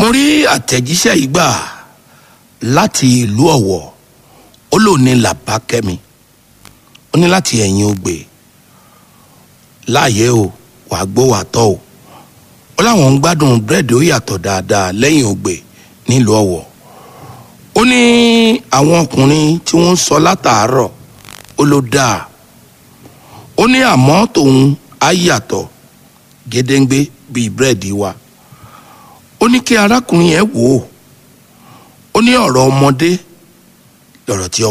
rí àtẹ̀jíṣẹ́ yìí gbà láti ìlú ọ̀wọ̀ ó lò ní làbákẹ́mi ó ní láti ẹ̀yìn ògbè láàyè o wàá gbó wàá tọ́ o ó láwọn ń gbádùn búrẹ́dì ó yàtọ̀ dáadáa lẹ́yìn ògbè nílùú ọ̀wọ̀ ó ní àwọn ọkùnrin tí wọ́n ń sọ látàárọ̀ ó ló dáa ó ní àmọ́ tòun á yàtọ̀ gédéǹgbé bíi búrẹ́dì wa ó ní kí arákùnrin yẹn wò ó ó ní ọ̀rọ̀ ọmọdé lọ̀rọ̀ tí ọmọ.